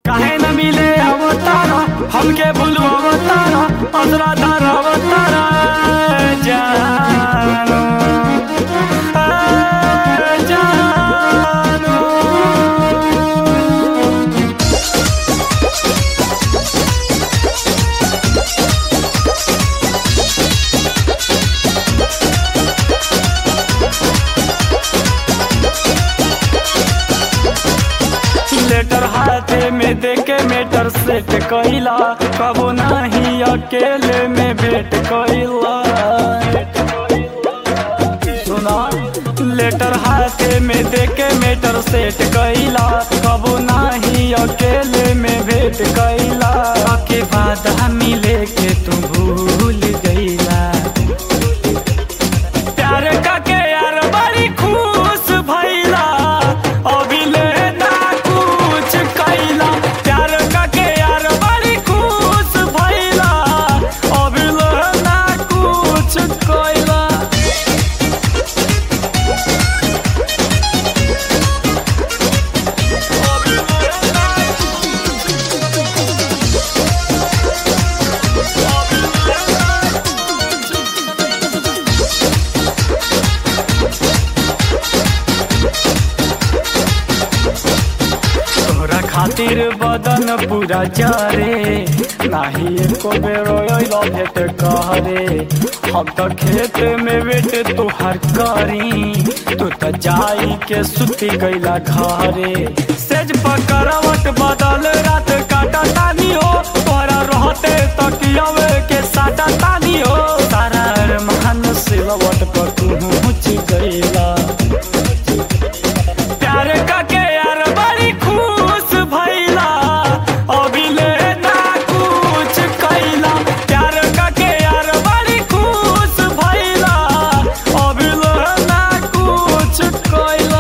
काहे न मिले अवतारा हमके भूलू अवतारा असरा धार अवतारा जानो ए जानो लेटर हाथे में देके मेटर सेट कइला कबो नाही अकेले में भेट कइला सुना लेटर हाथे में देके मेटर सेट कइला कबो नाही अकेले में भेट कइला के बाद हम मिले के तू भूल गइला प्यार काके यार बड़ी खुश भइला अभिले ना कुछ कइला प्यार काके यार बड़ी खुश भइला अभिले ना कुछ कइला तोहरा खातिर बदन पूरा जारे नाही एको बेरो अइलो भेट कहरे हम तो खेत में वेट तोहर करी तू तो जाई के सुती गईला घरे सेज पकड़वट बदल रात काटा तानी हो तोहरा रहते तकियावे के साटा तानी हो तारा अरमान सिलवट पर तू पहुँच गईला प्यार काके यार बड़ी खुश भइला अभिले ना कुछ कइला प्यार काके यार बड़ी खुश भइला अभिले ना कुछ कइला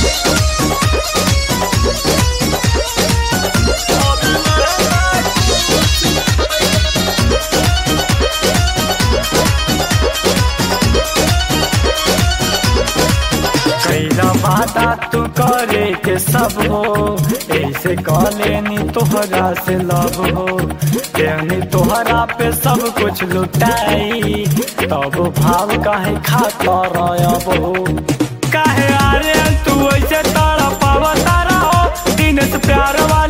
कैला वादा तू करे के सब हो ऐसे कलेनी तोहरा से लब हो देनी तोहरा पे सब कुछ लुटाई तब भाव काहे खाता रब हो काहे आरे तू ऐसे तड़पावा तारा हो दिन से प्यार वाला